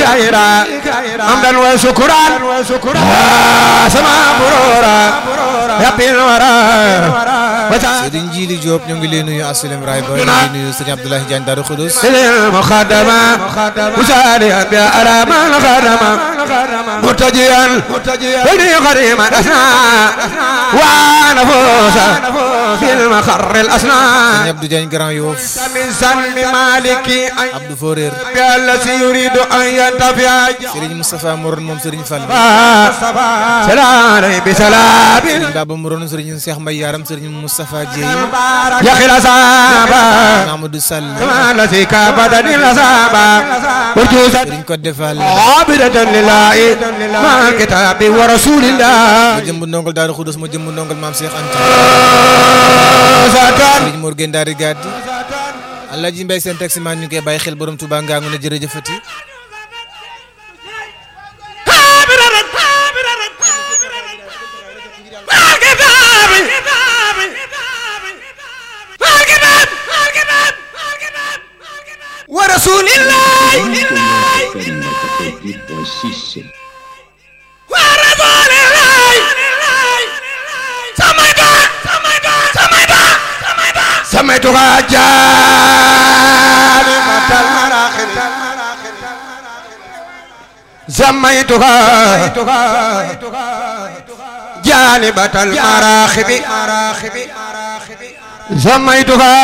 كائرا حمدا وشكرا سما برورا يبي الورى Serigne Djili Diop ñu ngi leen nuyu Assalam Ray Ba ñu ngi nuyu Serigne Abdoulaye Diagne Darou Khoudoss المخدمة مسارعا بأرى ما الخدمة مرتجيا بني غريما أسنى ونفوسا في المخر الأسنى Serigne Abdou Diagne Grand Yoff من سلم مالكي Abdou Forer الذي يريد أن ينتفع Serigne Moustapha Moron moom Serigne Fall سلام بسلام Serigne Baba Moron Serigne Cheikh Mbaye Yaram Serigne Moustapha Dieye يا خلاصابا Mamadou Sall الذي كابدني الأصابة ورجوزا Serigne Codé Fall عابدة لله مع الكتاب ورسول الله ma jëmb ndongol Darou Khoudoss ma jëmb ndongol Maam Cheikh Anta ساتان Serigne Mor Gueye Ndari Gaddi Alaaji Mbaye seen taxi man ñu ngi koy bàyyi xel borom Touba ngaa ngu ne jërëjëfati ورسول الله ورسول الله سميتها سميتها سميتها جانبة المراخل سميتها جانبة المراخب سميتها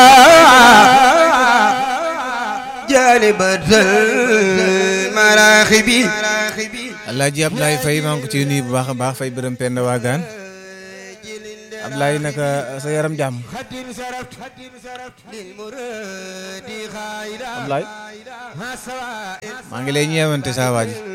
جانبة المراخب Alaaji Ablaye Faye maa ngi ko ciy nuyu bu baax a baax Faye bërëm Penda Waagaan Ablaye naka sa yaram jàmm Ablaye maa ngi lay ñeewante saa waa ji